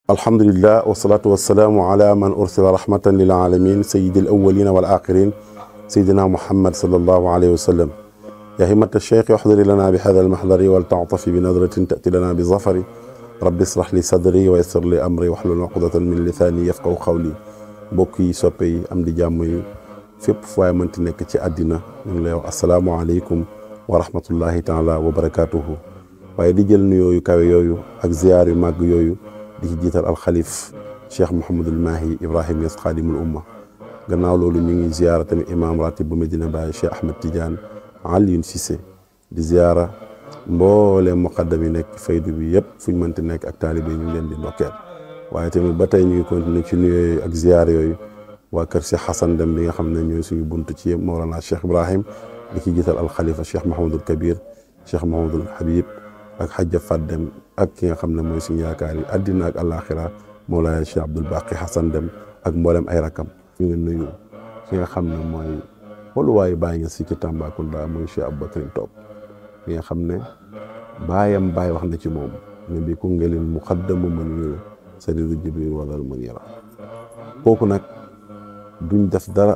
alhamdulillah wasalaatu wasalaamu ala man ursila rahmatan lil alamin sayidi al awalina wal axirin sayidina muhammad salallahu alayhi wa sallam yaa himmat alcheikh uxdiri lana bi hada almahdari wal taatafi bi nadratin tati lana bi zafari rabbi israh li sadri wa yassir li amri wahlul uqdatan min lisaani yafqahu qawli mbokk yi soppe yi am di jàmm yi fépp fu waay mënti nekk ci àddina ñu ngi lay wax asalaamualeykum wa rahmatullahi taala wa barakaatuhu waaye di jël nuyoo yu kawe yooyu ak ziyaar yu màgg yooyu di ci jiital alxalif cheikh Mouhamadul Mahi Ibrahim Niass xaadimul umma gannaaw loolu ñu ngi ziyaara tamit imam ratib bu Medina Baye cheikh Ahmed Tidiane Alioune Cissé di ziyaara mbooleem muqaddam yi nekk faydu bi yëpp fu ñu mënti nekk ak taalibe yi ñu ngi leen di ndokkeel waaye tamit ba tey ñu ngi continuer ci nuyoo ak ziyaar yooyu waa kër Cheikh Hassan Dem bi nga xam ne ñooy suñu bunt ci Mawlana Cheikh Ibrahim di ci jiital alxalifa Cheikh Mahamadul Kabir Cheikh Mahamadul Habib ak xajja Fat Dem ak ki nga xam ne mooy suñu yaakaar yi àddina ak àllaaxira Mawlana Cheikh Abdoul Baqi Hassan Dem ak mboolem ay rakam ñu ngi nuyu ki nga xam ne mooy xooluwaayu bàyyi nga si ci Tambacounda mooy Cheikh Aboubacar Top ki nga xam ne baayam baay wax na ci moom ne bi Koungeulin muqaddamu man yu sariru Jibril wala munira kooku nag duñ def dara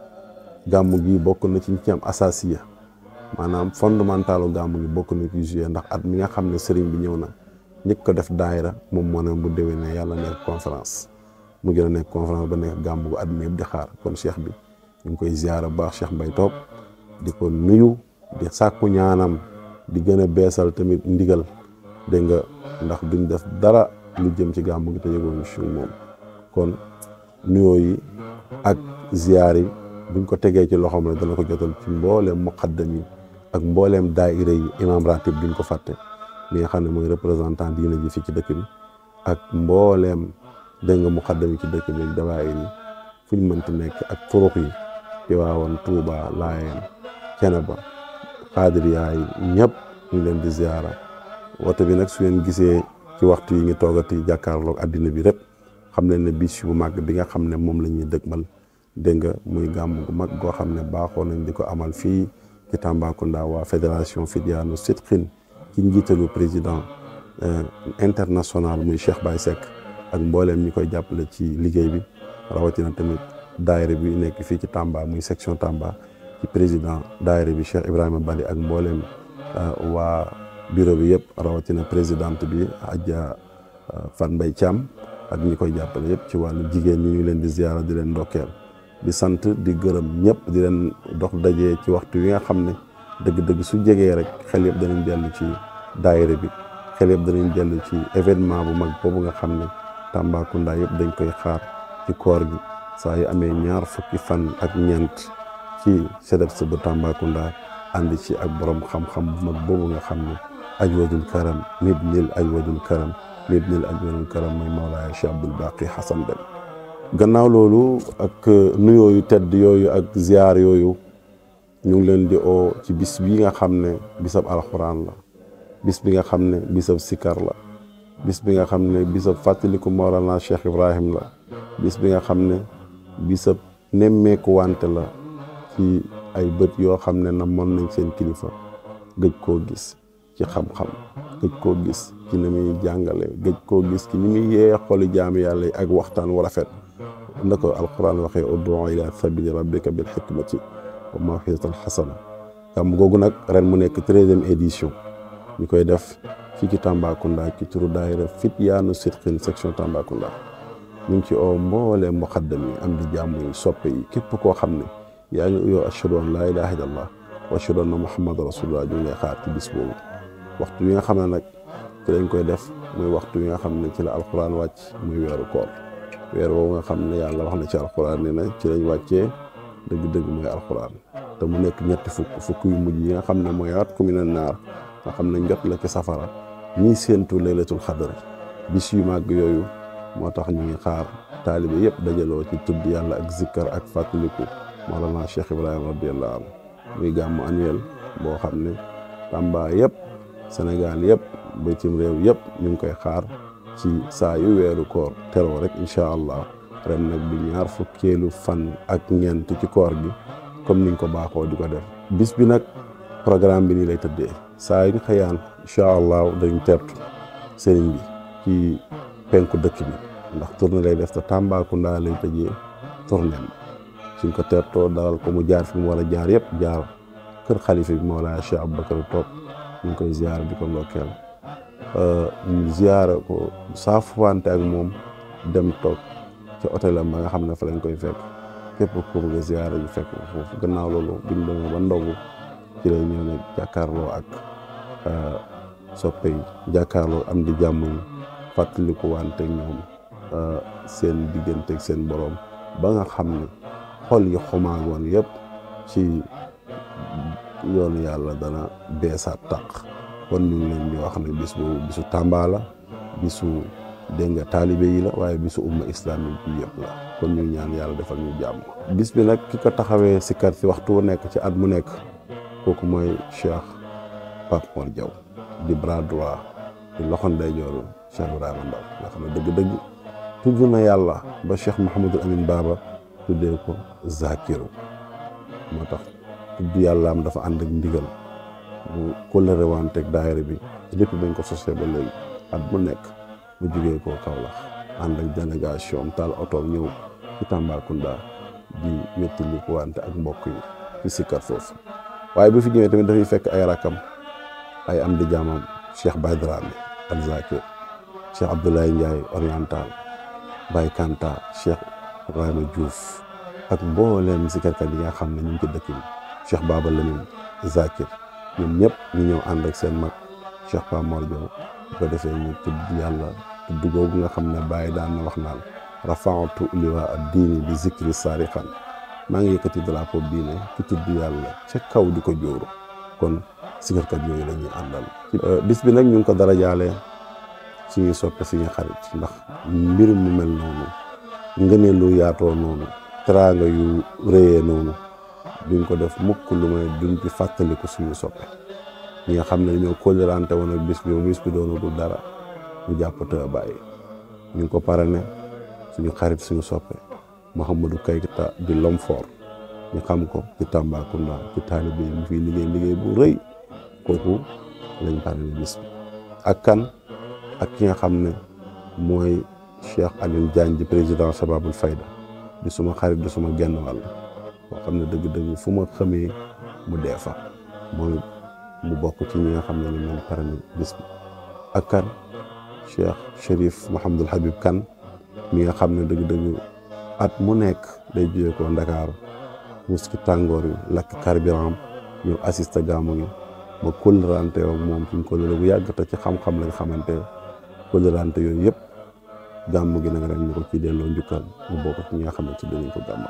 gàmmu gi bokk na ci ñi ci am asasiya maanaam fondamentalu gàmmu gi bokk na ci juillet ndax at mi nga xam ne sëriñ bi ñëw na ñëkk ko def daayira moom moo ne bu déwee ne yàlla nekk conférence mu gën a nekk conférence ba nekk gàmmu gu at mi yëpp di xaar kon cheikh bi ñu ngi koy ziyaara bu baax Cheikh Mbaye Top di ko nuyu di sàkku ñaanam di gën a beesal tamit ndigal dégg nga ndax duñ def dara lu jëm ci gàmmu gi te yëgoon ci moom kon nuyoo yi ak ziyaar yi buñ ko tegee ci loxoom rek dana ko jotal ci mbooleem muqaddam yi ak mbooleem daayira yi imam ratib duñ ko fàtte mi nga xam ne mooy représentant diina ji fii ci dëkk bi ak mbooleem dégg nga muqaddam yi ci dëkk bi ak dawaayir yi fuñ mënti nekk ak turuq yi Tiwaawan Tuuba Laayeen Ceneba xaadiriyaa yi ñëpp ñu leen di ziyaara woto bi nag su ngeen gisee ci waxtu yi ngi toogati jàkkaarloog addina bi rek xam leen ne bis bu màgg bi nga xam ne moom la ñuy dëgmal dégg nga muy gàmm gu mag goo xam ne baaxoo nañ di ko amal fii ci Tambacounda waa fédération Fidiano Sidqin ci njiitalu président international muy Cheikh Baye Seck ak mbooleem ñi koy jàppale ci liggéey bi rawatina tamit daayira bi nekk fii ci Tamba muy section Tamba ci président daayira bi Cheikh Ibrahima Bali ak mbooleem waa bureau bi yëpp rawatina présidente bi Adja Fan Mbay Thiam ak ñi koy jàppale yëpp ci wàllu jigéen ñi ñu leen di ziyaara di leen ndokkeel di sant di gërëm ñëpp di leen dox dajee ci waxtu wi nga xam ne dëgg-dëgg su jegee rek xel yëpp danañ dellu ci daayira bi xel yëpp danañ dellu ci événement bu mag boobu nga xam ne Tambacounda yëpp dañ koy xaar ci koor gi saa yu amee ñaar fukki fan ak ñeent ci CEDEPS bu Tambacounda ànd ci ak borom xam-xam bu mag boobu nga xam ne ajwadul karam nibnil ajwadul karam nibnil ajwadul karam mooy Mawlaaya Cheikh Abdoul Baqi Hassan Dem gannaaw loolu ak nuyoo yu tedd yooyu ak ziyaar yooyu ñu ngi leen di oo ci bis bi nga xam ne bisab alxuraan la bis bi nga xam ne bisab sikar la bis bi nga xam ne bisab fàttaliku Mawlana Cheikh Ibrahim la bis bi nga xam ne bisab nemmeeku wante la ci ay bët yoo xam ne na mën nañ seen kilifa gëj koo gis ci xam-xam gëj koo gis ci ni muy jàngale gëj koo gis ci ni muy yee xoli jaami yàlla yi ak waxtaan wu rafet nda ko alquran waxee ud'u ila sabili rabbika bil hikmati wa maw'izatil hasana gàmm googu nag ren mu nekk treizième édition ñu koy def fii ci Tambacounda ci turu daayira Fityaanu Sidqin section Tambacounda ñu ngi ci oo mbooleem muqaddam yi am di jàmm yi soppe yi képp koo xam ne yaa ngi uyoo ashhadu an laa ilaaha illallah wa ashhadu anna muhammad rasulullah ñu ngi lay xaar ci bis boobu waxtu wi nga xam ne nag ci lañ koy def muy waxtu wi nga xam ne ci la alquran wàcc muy weeru koor weer woowu nga xam ne yàlla wax na ci alquran ne na ci lañ wàccee dëgg-dëgg mooy alquran te mu nekk ñetti fukk fukk yu mujj yi nga xam ne mooy at ku mina naar nga xam ne njot la ci safara ñii séentu laylatul xadri bis yu màgg yooyu moo tax ñu ngi xaar taalibe yëpp dajaloo ci tudd yàlla ak zikkar ak fàttaliku Mawlana Cheikh Ibrahima radiyallahu anhu muy gàmmu annuel boo xam ne Tamba yëpp Sénégal yëpp bitim réew yëpp ñu ngi koy xaar ci saa yu weeru koor teroo rek incha allah ren nag bi ñaar fukkeelu fan ak ñeent ci koor gi comme niñ ko baaxoo di ko def bis bi nag programme bi nii lay tëddee saa yu ñu xëyaan incha allah dañ tertu sëriñ bi ci penku dëkk bi ndax tournée lay def te Tambacounda lay tëjee tournée suñ ko teertoo dalal ko mu jaar fi mu war a jaar yëpp jaar kër xalifa bi Mawlaaya Cheikh Aboubacar toog ñu ngi koy ziyaara di ko ndokkeel ñu ziyaara ko saafuwante ak moom dem toog ci hôtelam ba nga xam ne fa lañ koy fekk képp ku bëgg a ziyaara ñu fekk foofu gannaaw loolu biñ demee ba ndogu ci lay ñëw nag jàkkaarloo ak soppe yi jàkkaarloo am di jàmm yi fàttaliku wante ñoom seen digganteeg seen borom ba nga xam ne xol yi xomaagoon yëpp ci yoonu yàlla dana beesaat tàq kon ñu ngi leen di wax ne bis boobu bisu Tamba la bisu dégg nga taalibe yi la waaye bisu umma islamique bi yëpp la kon ñu ñaan yàlla defal ñu jàmm bis bi nag ki ko taxawee si kar si waxtu wu nekk ci at mu nekk kooku mooy Cheikh Pape Mor Diaw di bras droit di loxo ndeyjooru Cheikh Ibrahima Ndaw nga xam ne dëgg-dëgg tudd na yàlla ba Cheikh Mouhamadul Amin Baba tuddee ko Zakiru moo tax tudd yàllaam dafa ànd ak ndigal mu kóllëre wanteeg daayira bi lépp bañ ko sosee ba léegi at mu nekk mu jugee koo Kaolack ànd ak délégation taal oto ñëw ci Tambacounda di wettali ko wante ak mbokk yi ci sikkar foofu waaye bu fi ñëwee tamit dafay fekk ay rakam ay am di jaamam Cheikh Baye Dramé al Zakir Cheikh Abdoulaye Ndiaye oriental Baye Kanta Cheikh Ibrahima Diouf ak mbooleem sikkarkat yi nga xam ne ñu ngi ci dëkk bi Cheikh Baba Lamine Zakir ñoom ñëpp ñu ñëw ànd ak seen mag Cheikh Pape Mor Diaw bu ko defee ñu tudd yàlla tudd googu nga xam ne Baye daan na wax naan rafaatu liwa ad diini bi zikri saarixan maa ngi yëkkati drapeau diine ci tudd yàlla ca kaw di ko jóoru kon sikarkat yooyu la ñuy àndal bis bi nag ñu ngi ko dara jaalee suñuy soppe suñuy xarit ndax mbir mu mel noonu ngëneel lu yaatoo noonu teraanga yu rëyee noonu duñ ko def mukk lu may duñ ci fàttaliku suñu soppe ñi nga xam ne dañoo kóllërante woon ak bis bi bis bi doonagul dara ñu jàpp te bàyyi ñu ngi ko parrainé suñu xarit suñu soppe Mouhamadou Kayta di Lomfor ñu xam ko ci Tambacounda ci taalibe yi mu fiy liggéey liggéey bu rëy kooku lañ parrainé bis bi ak kan ak ki nga xam ne mooy Cheikh Alioune Diagne di président Sababul Fayda di suma xarit di suma genn wàll boo xam ne dëgg-dëgg fu ma xamee mu dee fa mooy mu bokk ci ñi nga xam ne ni moom parrainé bis bi ak kan Cheikh Chérif Mouhamadul Habib Kane mi nga xam ne dëgg-dëgg at mu nekk day jógee ko Ndakaaru mus ki tàngoor yi lakk carburant ñëw assisté gàmmu gi ba kóllërante ak moom suñ kóllëre bu yàgg te ci xam-xam lañ xamante kóllërante yooyu yëpp gàmmu gi nag ren ñu ko ci delloo njukkal mu bokk ci ñi nga xam ne ci dinañ ko gàmmu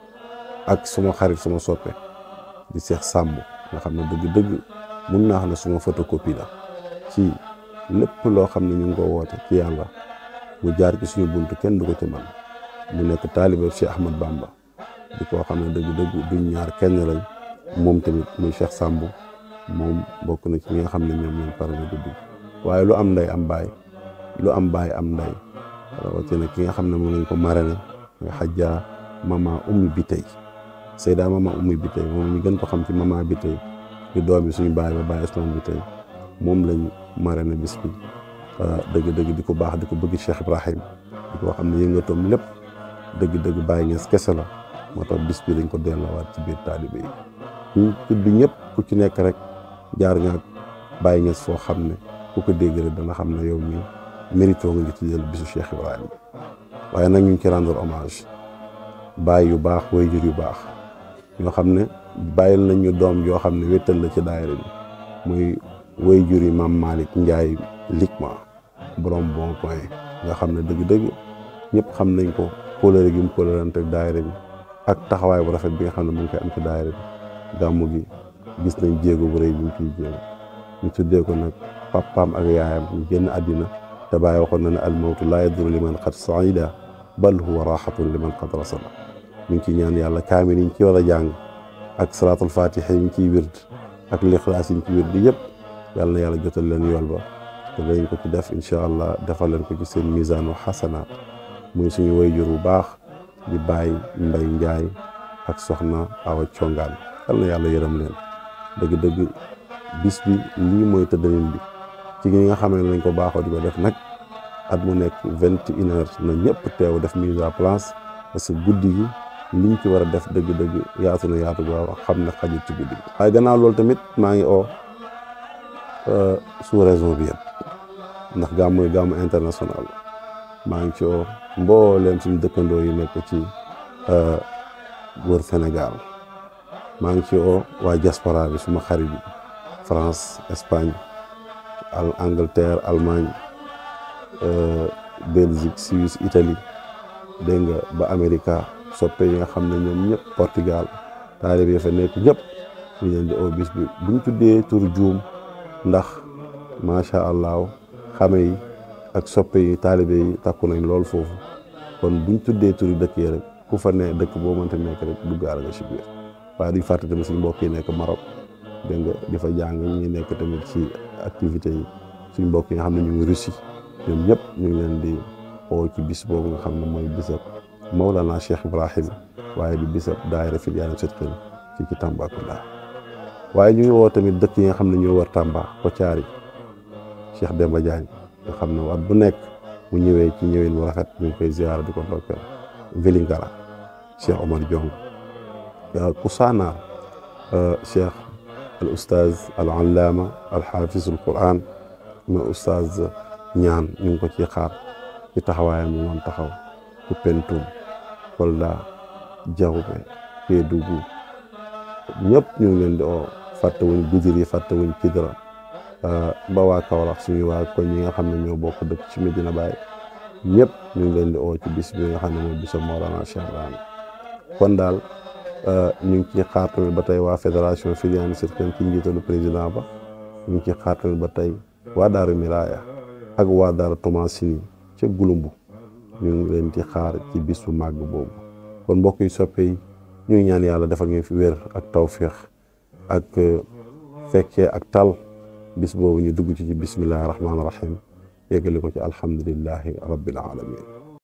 ak suma xarit suma soppe di Cheikh Samb nga xam ne dëgg-dëgg mun naa xam ne suma photocopie la ci lépp loo xam ne ñu ngi ko woote ci yàlla mu jaar ci suñu buntu kenn du ko ci man mu nekk taaliba Cheikh Ahmad Bamba di koo xam ne dëgg-dëgg duñ ñaar kenn lañ moom tamit muy Cheikh Samb moom bokk na ci ñi nga xam ne ñoom ñoom pare na guddi waaye lu am nday am baay lu am baay am nday rawatina ki nga xam ne moom lañ ko marraine nga xajjaa mama ummi bi tey Seyda mama ummi bi tey moom ñu gën ko xam ci mama bi tey di doomi suñu baay ba baay Ousmane bi tey moom lañ marraine bis bi dëgg-dëgg di ko baax di ko bëgg Cheikh Ibrahim di ko xam ne yëngatoom lépp dëgg-dëgg bàyyi ngees kese la moo tax bis bi dañ ko delloowaat ci biir taalibe yi ñu tudd ñëpp ku ci nekk rek jaar nga bàyyi ngees foo xam ne ku ko dégg rek dana xam ne yow mi mérito nga ngi ci jël bisu Cheikh Ibrahim waaye nag ñu ngi ci rendre hommage bàyyi yu baax waajur yu baax ñoo xam ne bàyyil nañ ñu doom yoo xam ne wéttal la ci daayira bi muy waajur yi maam Malick Ndiaye Likma borom bon point nga xam ne dëgg-dëgg ñëpp xam nañ ko kóolóore gi mu kóolóorante ak daayira bi ak taxawaay bu rafet bi nga xam ne mu ngi koy am ci daayira bi gàmmu gi gis nañ jéego bu rëy bi mu ciy jéego ñu tuddee ko nag papaam ak yaayam ñu génn àddina te bàyyi waxoon na ne almawtu laa yaduru liman xat saida bal huwa raxatun liman xat rasala ñu ngi ciy ñaan yàlla kaamil yi ñu ci war a jàng ak salaatul fatiha yi ñu ciy wird ak lixlaas yi ñu ci wird yëpp yàlla na yàlla jotal leen yool ba te dañ ko ci def incha allah defal leen ko ci seen misaanu xasanaat muy suñu wayjur bu baax di bàyyi mbay njaay ak soxna awa congaan yal na yàlla yërëm leen dëgg-dëgg bis bi lii mooy tëddalin bi ci ñi nga xam ne lañ ko baaxoo di ko def nag at mu nekk vingt et une heures na ñëpp teew def mise à place parce que guddi gi liñ ci war a def dëgg-dëgg yaatu na yaatu gaaw xam ne xajul ci guddi gi waaye gannaaw loolu tamit maa ngi oo sous région bi yëpp ndax gàmm mooy gàmm international maa ngi ci oo mbooleem suñu dëkkandoo yi nekk ci wër Sénégal maa ngi ci oo waa diaspora bi suma xarit yi France Espagne al Angleterre Allemagne Belgique Suisse Italie dégg nga ba Amérique soppe yi nga xam ne ñoom ñëpp Portugal taalibe yi fa nekk ñëpp ñu leen di oo bis bi buñ tuddee tur juum ndax macha allah xame yi ak soppe yi taalibe yi takku nañ lool foofu kon buñ tuddee turi dëkk yi rek ku fa ne dëkk boo mënta nekk rek duggaale nga si biir waaye duñ fàtte tamit suñ mbokk yi nekk Maroc dégg nga di fa jàng ñi nekk tamit ci activités yi suñ mbokk yi nga xam ne ñu ngi Russie ñoom ñëpp ñu ngi leen di oo ci bis boobu nga xam ne mooy bisab Mawlana Cheikh Ibrahim waaye di bisab daayira Fidyaanin Sidqin fii ci Tambacounda waaye ñu ngi woo tamit dëkk yi nga xam ne ñoo war Tamba Kotiari Cheikh Demba Diagne nga xam ne waat bu nekk mu ñëwee ci ñëwin bu rafet ñu ngi koy ziyaara di ko ndokkeel Vélingara Cheikh Omar Diong Kousanaar Cheikh al oustaz al allaama al xaafis al quran ma oustaz ñaan ñu ngi ko ci xaar ci taxawaayam mu moom taxaw Koumpentoum Kolda Diaoubé Kédougou ñëpp ñu ngi leen di oo fàtte wuñ Goudiri fàtte wuñ Kidira ba waa Kaolack suñu waa koñ yi nga xam ne ñoo bokk dëkk ci Medina Baye ñëpp ñu ngi leen di oo ci bis bi nga xam ne mooy bisam Mawlana Cheikh Ibrahim kon daal ñu ngi ciy xaar tamit ba tey waa fédération Fidyaanin Sidqin ci njiitalu président ba ñu ngi ciy xaar tamit ba tey waa Daaru Miraya ak waa Daaru Tomasini ca Gulumbu ñu ngi leen ci xaar ci bis bu màgg boobu kon mbokk yi soppe yi ñu ngi ñaan yàlla defal ñu fi wér ak tawféex ak fekkee ak tal bis boobu ñu dugg ci ci bismillahi rahmaani rahim yeggali ko ci alhamdulillahi rabbil alamin